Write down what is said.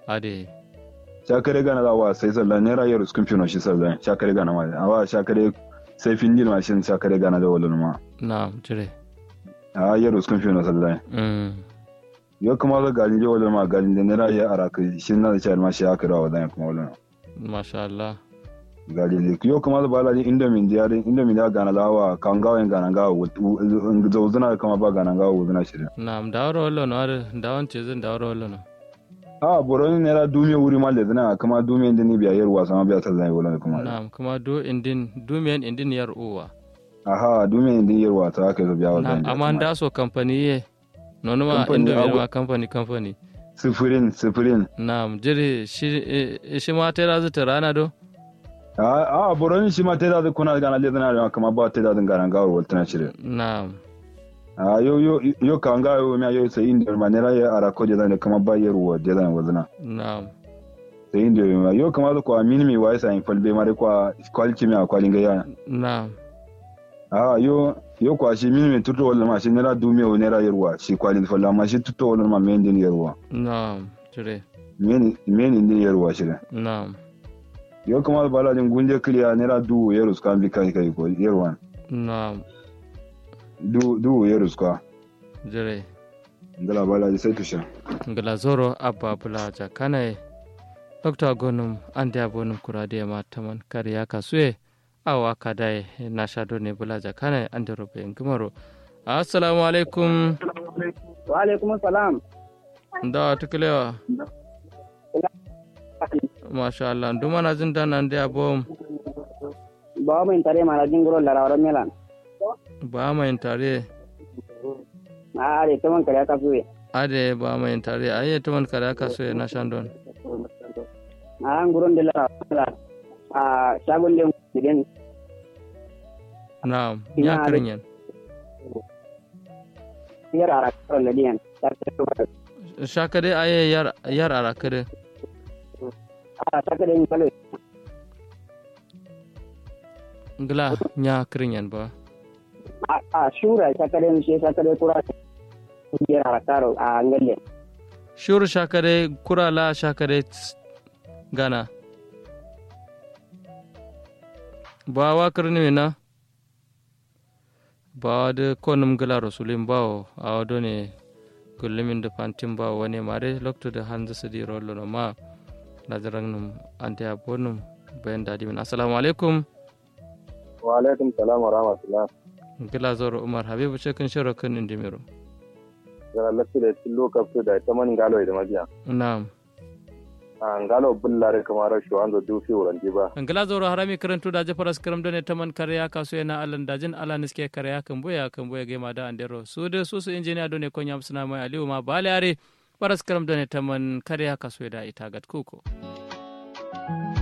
ade shakare gana za wa sai sallah naira yaro skun fino shi sallah shakare gana ma awa shakare sai findin mashin shakare gana da wala ma na jire a yaro skun fino sallah mm yo kuma ga galin je wala ma galin da naira ya araka shi na da char ma shi aka rawa dan kuma wala masha Allah galin da yo kuma da bala indomin da yarin indomin da gana lawa kan gawa gana gawa zauzuna kama ba gana gawa wuzuna shirin na dawro wallo no ar dawon ce zan dawro wallo no a boroni naira dume wuri ma da zina kuma dume da ni biya yarwa sama biya ta zai wala kuma na kuma do indin dumiyan indin yar uwa aha dume da yarwa ta aka zo biya wa na amma da so company ye nono ma Company indomi abu- ma company company sifirin sifirin na jire shi eh, shi ma tera zu rana do a a boroni shi ma ta da kuna gana le zina da kuma ba ta da gana gawa wala tana shirin na a yo yo yo kan ga yo mi yo sai inda ma naira ya ara ko da kuma ba yarwa da zan wazina na sai inda ma yo kuma ko amini mi wai sai falbe mare kwa quality mi akwalin ga ya na a yo yo kwa shi mini mi tuto wala ma shi naira dume o naira yarwa shi kwalin falla ma shi tuto wala ma men din yarwa na jire men men din yarwa shi da na yo kuma bala din gunje kliya naira du yarus kan bi kai kai ko yarwa na du du yarus ka jire ngala bala sai tusha ngala zoro abba bula jakana dr gonum ande abonum kurade ma taman kariya kasue awa kadai na shado ne bula jakana ande robe ngumaro assalamu alaikum wa alaikum salam da tukulewa masha Allah nduma na jin dan ande abom bawa min tare mana jingoro la rawara melan ba mai tare a are taman kare ka suwe ade ba mai tare aye taman kariya kasue na shandon a an guron de la a shagon de den na Ina ya ade. kirinyan yar ara karo la diyan ta ta shakade aye yar yar arakade a ta kare ni kale ngla nya kirinyan ba a a shura ta kare ni she ta kare kura yar ara karo a ngalle shuru shakare kurala shakare ts- gana ba wa kirni na ba da konum gala rasulin bawo a wado ne gullumin da fantin bawo wani mare lokto da hanzu su di rollo no ma nazaran num ante abonum bayan dadi min assalamu alaikum wa alaikum salam wa rahmatullah gila zoro umar habibu cikin shirin kan indimiro gara lafi da tillo kafto da ta man galo da mabiya na'am an galo bullare kamar shi wanzo dufi wuranji ba ngala zoro harami karantu da jafaras karam done taman karya kaso yana alan dajin ala niske karya kan boya kan boya gema da andero su de su su injiniya done konya suna mai aliyu ma bale are paras karam done taman karya kaso da ita gat kuko